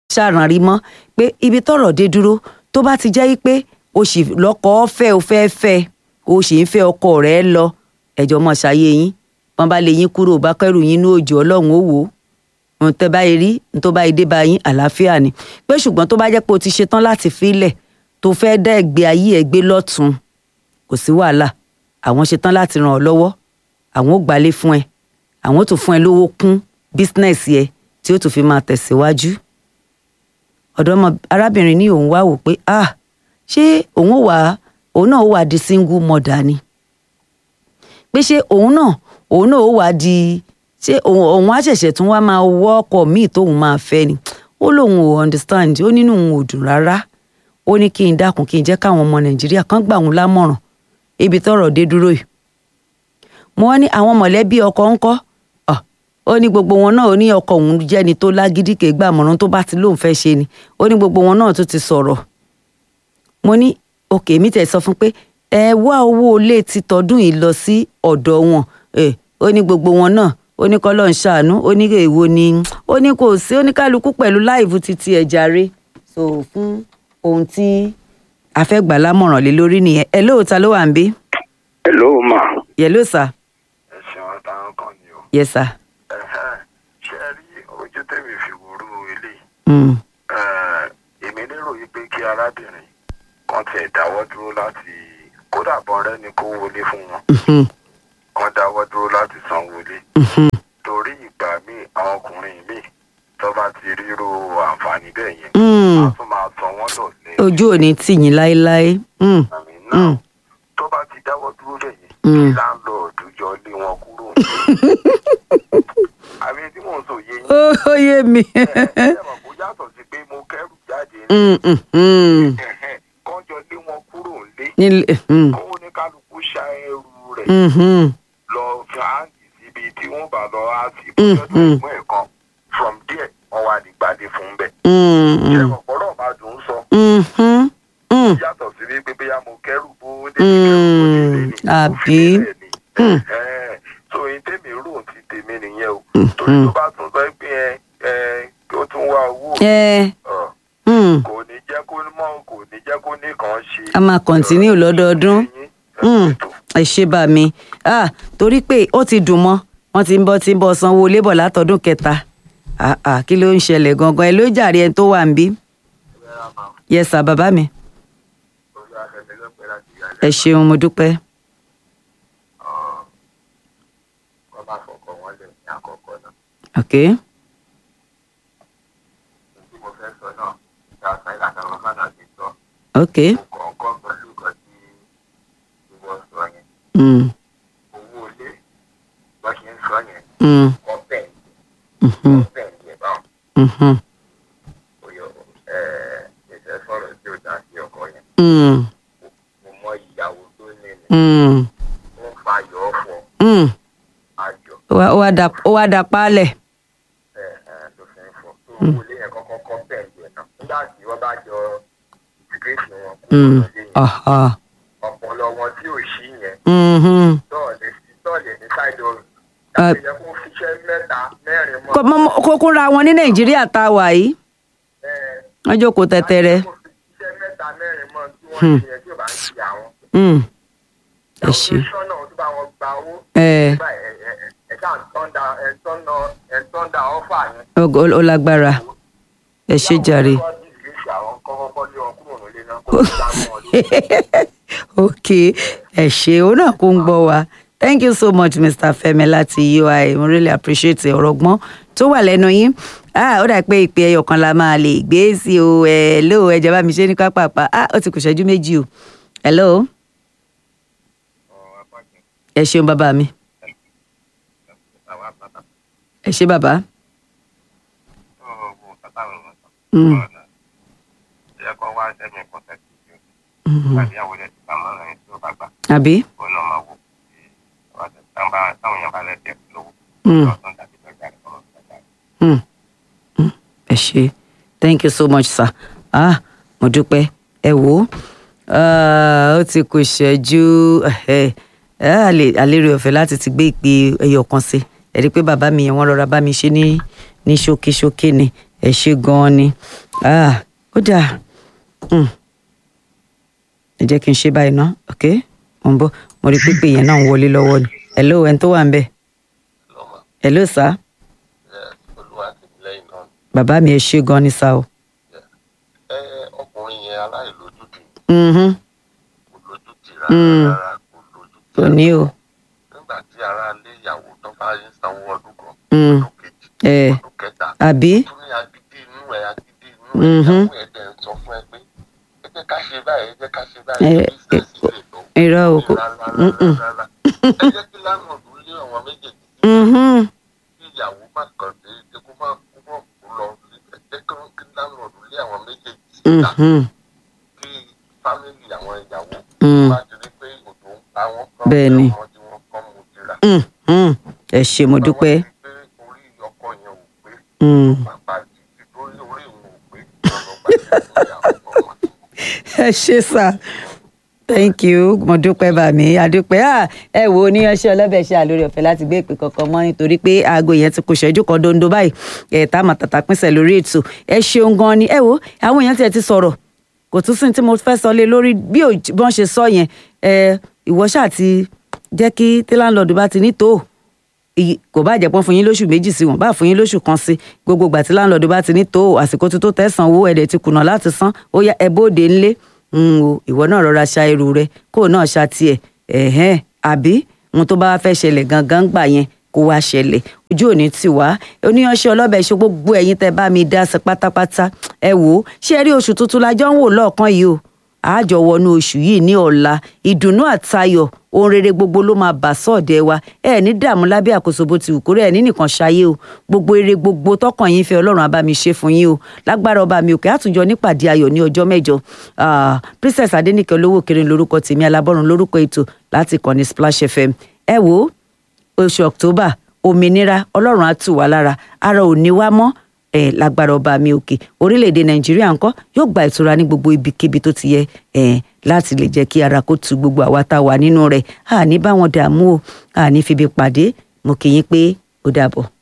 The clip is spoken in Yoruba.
ṣàràn rí mọ́ pé ibi tọ́rọ̀ dé dúró tó bá ti jẹ́ pé o sì lọ́kọ fẹ́ o fẹ́ fẹ́ o sì ń fẹ́ ọkọ rẹ̀ lọ ẹ̀jọ̀ mọ̀ ṣayé yín wọ́n bá lè yín kúrò bá kẹ́rù yín ní òjò ọlọ́run ó wò ó ohun tẹ́ bá rí ohun tó bá dé bá yín àlàáfíà ni pé ṣùgbọ́n tó bá jẹ́ pé o ti ṣetán láti filẹ̀ tó fẹ́ dá ẹgbẹ́ ayé ẹ gbé lọ́tún kò sí wàhálà àwọn ṣetán láti ràn ọ́ lọ́wọ́ àwọn ò gbalé fún ẹ àwọn ò tún fún ẹ lówó kún bísínẹ́sì ẹ tí ó tún fi máa tẹ̀síwájú ọ̀dọ́mọ arábìnrin ní òun wá wò pé ah ṣé òun ò wá òun náà ó wá di single mother ni pé ṣé òun náà òun náà ó wá di ṣé òun òun á ṣẹ̀ṣẹ̀ tún wá máa wọ́ ọkọ míì tóun máa fẹ́ ni ó lóun ò understand ó nínú òun ò dùn rárá ó ní kí n dákun kí n jẹ́ káwọn ọmọ nàìjíríà kan gbà òun lámọ̀ràn ibi tọ́rọ̀ dé dúró yìí mo wá ní àwọn mọ̀lẹ́bí ọkọ ńkọ́ ó ní gbogbo wọn náà ó ní ọkọ òun jẹ́ni tó lágídí kè gbàmọ̀ràn tó bá ti lóun fẹ́ ṣe ni ó ní gbogbo wọn náà tó ti sọ̀rọ̀ mo ní òkè mi tẹ̀ sọ fún pé ẹ wá owó ilé ti tọdún yìí lọ sí ọ̀dọ̀ wọn ó ní gbogbo wọn náà ó ní kọ́ lọ́n ṣàánú ó ní èwo ni ó ní kò sí ó ní kálukú pẹ̀lú láìvu títí ẹ̀ jàre so fún ohun tí a fẹ́ gbà lámọ̀ràn lé lórí nìyẹn ẹ lóòótọ́ ló wà ń bí. ẹ ló mà. yẹ ló sà. ẹ ṣeun àtàwọn kan ni o. yẹ sà. ṣé ẹ rí ojú tèmi fi wúrú eléyìí. èmi lérò yìí pé kí arábìnrin kan tiẹ̀ dáwọ́ dúró láti kódà bọ́n rẹ́ ni kó wọlé fún wọn. kan dáwọ́ dúró láti san wọlé. torí ìgbà míì àwọn ọkùnrin míì tó bá ti ríro àǹfààní bẹ́ẹ̀ yẹn. a tún máa sọ wọ́n lọ́lẹ̀. ojú ò ní tì yín láéláé. àmì náà tó bá ti dáwọ́ dúró bẹ́ẹ̀ yẹn kí láńlọ́ọ̀dù jọ lé wọn kúrò. àmì tí mò ń sọ yé yín. ó yé mi. ẹ ẹ mọ̀ kó yàtọ̀ sí pé mo kẹ́rù jáde ní. kọ́jọ lé wọn kúrò nílé. kó ní kálukú ṣa ẹrù rẹ̀ lọ fi áǹtì síbi tí wọ́n bá lọ á sí bóyá tó mú ẹ̀kan from there wọ́n wá ní gbàdé fún bẹ́ẹ̀. ṣé ọ̀pọ̀lọ́ máa dùn ún sọ. yàtọ̀ sí wípé bóyá mo kẹ́rù bó dé kẹ́rù bó dé lé ní àbí so yín tèmi rò ti tèmi nìyẹn o torí tó bá tún sọ pé ẹ ẹ kí ó tún wá owó kò ní jẹ́ kó mọ̀ kò ní jẹ́ kó ní kàn ṣe. a máa kọ̀ntínú lọ́dọọdún ẹ ṣe bá mi ah torí pé ó ti dùn mọ́ wọ́n ti ń bọ́ ti ń bọ́ sanwó lébọ̀ látọdún kẹta ah ah kí ló ń ṣẹlẹ̀ gangan ẹ ló jàre ẹni tó wà ń bí yes sir bàbá mi ẹ ṣeun mo dúpẹ́. ok. ok. Mm. owó ilé bá ṣe ń sọ yẹn Mm. wọ́n bẹ̀ Mhm. wọ́n bẹ̀ ń yẹ báwọn Mhm. oyè ẹ̀ẹ́dẹ̀ sọ̀rọ̀ tí ó dá sí ọkọ yẹn Mm. mo mọ ìyàwó tó ní ni Mm. wọ́n fa ayọ̀ ọ̀fọ̀ Mm. ayọ̀ ó wá- ó wá da ó wá da paálẹ̀. ẹ̀ ẹ̀ ló fi ń fọ tó owó ilé yẹn kọ́kọ́ kọ́ bẹ̀ ń yẹ náà nígbà tí wọ́n bá jọ ìgbésí wọn kú Mm. lọ́dún yẹn Aha. ọpọlọ wọn tí ò sí yẹn Mhm. tọ́ọ̀lẹ̀ sí tọ́ọ̀lẹ̀ ní sáìdì ọ̀rùn Ah. ìyẹn kó fiṣẹ́ mẹ́ta mẹ́rin mọ́ Kó- mọ́- kó kúnra wọn ní nàìjíríà tá a wà yìí ẹ̀ wọ́n jókòó tẹ́tẹ́rẹ́. kó fiṣẹ́ mẹ́ta mẹ́rin mọ́ tí wọ́n ṣe yẹn tí ò bá ń ṣe àwọn Mm. ẹ ṣe ọ̀ṣun náà tó bá wọn gba owó ẹ nígbà ẹ̀ ẹ̀ ẹ̀ ẹ̀ ṣáà ń tọ́ndà ẹ̀ tọ́ndà ẹ̀ tọ́ndà ọ́fà yẹn. ó ó lágbára ẹ ṣe jàre. Báwo ni wọ́n dìgbésí àwọn kọ́kọ́ lé wọn kúrò nílé náà kó tó dá wọn lé. ok ẹ ṣe òun náà kó ń gbọ́ wa thank you so much mr femi láti ui mo really appreciate ọ̀rọ̀ gbọ́n tó wà lẹ́nu yín ah ó dà pé ìpè ẹyọ kan la máa lè gbé sí o hello ẹ jẹ́ bá mi ṣe ní pápápá ah ó ti kù ṣẹ́jú méjì o hello ẹ ṣeun bàbá mi ẹ ṣe bàbá Mm. Mhm. àbí Mm. Mm. Mm. ẹ ṣe thank you so much sir ah mo dúpẹ́ ẹ wò ó Ah, ó ti kù ṣẹ́jú ẹ ẹ àlérè ọ̀fẹ́ láti ti gbé ìpè ẹyọ kan sí ẹ rí i pé bàbá mi yẹn wọ́n rọra bá mi ṣe ní ní ṣókíṣókí ni ẹ ṣe gan-an ni Ah, ó dáa Mm. ẹ jẹ́ kí n ṣe báyìí ná ok mo ń bọ̀ mo rí pípé yẹn náà ń wọlé lọ́wọ́ ni hello ẹni tó wà ń bẹ̀ lọ́mọ hello sir olúwa ti lẹ́yìn náà ni. bàbá mi ẹ ṣe gan-an ni sá o. ẹ ọkùnrin yẹn aláìlójútì Mhm. kò lójútì Mm. rárá rárá kò lójútì. kò ní o. nígbà tí ara lé ìyàwó tó bá ń sanwó ọdún kan Mm. ọdún kejì ẹ ọdún kẹta àbí tún ní agídí inú ẹ agídí inú ẹ Mhm. ìyàwó ẹ dẹ̀ ń sọ fún ẹ pé ẹ jẹ́ ká ṣe báyìí ẹ jẹ́ ká ṣe Ẹ- báyìí bísíǹsì lè lọ. irọ́ o kò. rárá rárá rárá ẹ jẹ́ kí lánàá lé àwọn méjèèjì Mhm. kí ìyàwó má kàn dé kó má kó má kó lọ ẹ jẹ́ kí lánàá lé àwọn méjèèjì síta Mhm. kí fámìlì àwọn ìyàwó Mm. bá ti rí pé òjò ń pa wọ́n kọ́ Bẹ́ẹ̀ ni. ọmọ tí wọ́n kọ́ mu tira. Mhm. ẹ ṣe mo dúpẹ́. Wọ́n ti pé orí ọkọ yẹn ò pé Mm. bàbá ti ti torí orí òun ò pé ọ̀nà gbàgbé ìyàwó ọmọ. ẹ ṣe sá thank you mo dúpẹ́ bá mi adúpẹ́ à ẹ wo oníyanṣẹ́ ọlọ́bẹ̀ ṣe àlórí ọ̀fẹ́ láti gbé ìpè kankan mọ́ nítorí pé aago yẹn ti kù ṣẹ́jú kan dondo báyìí ẹ̀ tá àmà tàtà pínṣẹ̀ lórí ètò ẹ ṣeun gan ni ẹ wo àwọn èèyàn tiẹ̀ ti sọ̀rọ̀ kò tún sí ní tí mo fẹ́ sọ lé lórí bí ò bí wọ́n ṣe sọ yẹn ẹ ìwọ ṣáà ti jẹ́ kí tí láńlọ́ọ̀dù bá ti ní tó Iye- kò bá jẹ́ pọ́n fún yín lóṣù méjì sí wọn bá fún yín lóṣù kan sí gbogbo ìgbà tí láńlọ́ọ̀dù bá ti ní tó àsìkò tó tó tẹ̀sán owó ẹ̀dẹ̀ ti kùnà láti san ó yá ẹ bóde ńlé ń o ìwọ náà rọra ṣa irú rẹ kó o náà ṣa tiẹ̀ ẹ̀hẹ́n àbí ohun tó bá wá fẹ́ ṣẹlẹ̀ gangan gbà yẹn kó wá ṣẹlẹ̀ ojú òní tì wá oníyanṣẹ́ ọlọ́bẹ̀ ṣe gbogbo ẹ̀yin tẹ́ bá mi dá sí pátápátá ẹ wò ó ṣé ẹ rí oṣù tuntun la jọ ń wò lọ́ọ̀kan yìí o àjọ wọnú oṣù yìí ní ọ̀la ìdùnnú àtayọ̀ ohun rere gbogbo ló máa bà sọ́ọ̀dẹ̀ wa ẹ ní dààmú lábẹ́ àkóso bó ti wù kórè ẹ ní nìkan ṣayé o gbogbo eré gbogbo tọkàn yín fẹ́ ọlọ́run á bá mi ṣe fún yín o lágbára ọba mi òkè àtúnjọ nípàdé ayọ̀ ní ọjọ́ mẹ́jọ Ah, princess adéníkẹ́ olówó kéré lórúkọ tèmi alábọ́run lórúkọ ètò láti kàn ní splash fm ẹ wò ó oṣù october òmìnira ọlọ́run á tù wá lára ara ò ní wá mọ́ ẹ lágbára ọba mi òkè orílẹ̀-èdè nàìjíríà ńkọ́ yóò gba ìtura ní gbogbo ibikíbi tó ti yẹ ẹ láti lè jẹ́ kí ara kó tu gbogbo àwa tá a wà nínú rẹ̀ àní bá wọn dààmú o àní fibi pàdé mo kì í yín pé ó dàbọ̀.